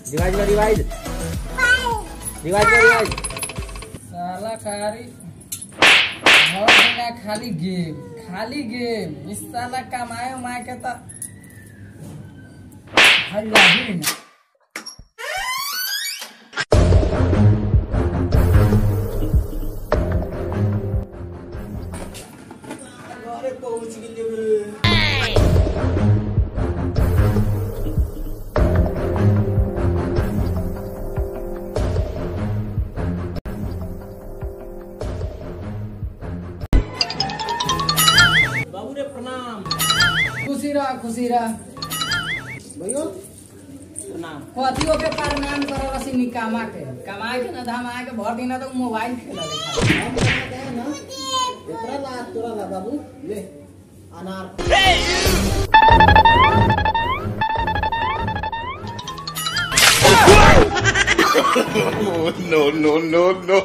Revise कर revise revise कर revise साला कारी घर बिना खाली गेम खाली गेम इस साला कमाए उमाए के तो हल्ला ही ना अरे पहुंच गेलिए बाबू रे प्रणाम खुशी रह खुशी रह भैया प्रणाम कथियो के प्रणाम करल रसी निकामा के कमाए के ना धमाए के भर दिन तो मोबाइल खेलल खाली हम कहते हैं ना एकरा ला तोरा ला बाबू ले अनार no, no, no, no.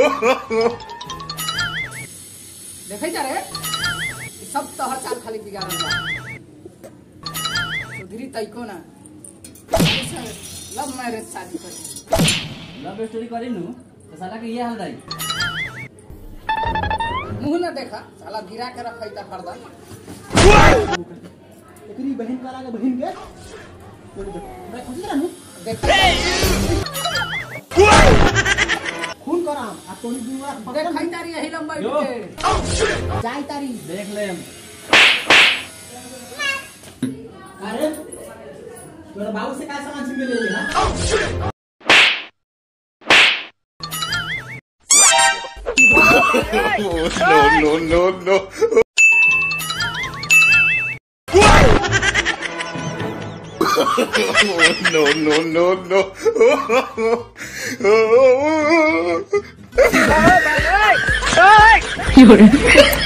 देखे जा रे ई सब तोहर चाल खाली बिगाड़ल बा सुधरी तैको ना लव मैरिज शादी कर लव स्टोरी करी नु तो साला के ये हाल रही मुंह ना देखा साला गिरा के रखै त हरदम एकरी बहन का लागे बहन के मैं खुशी रहनु देख खून कराम आ तोनी दुआ देखै तारी यही लंबा के जाई तारी देख ले अरे तोरा बाबू से का सामान छीन के ले ले हां no, no, no, no. no, no, no, no. Fiore.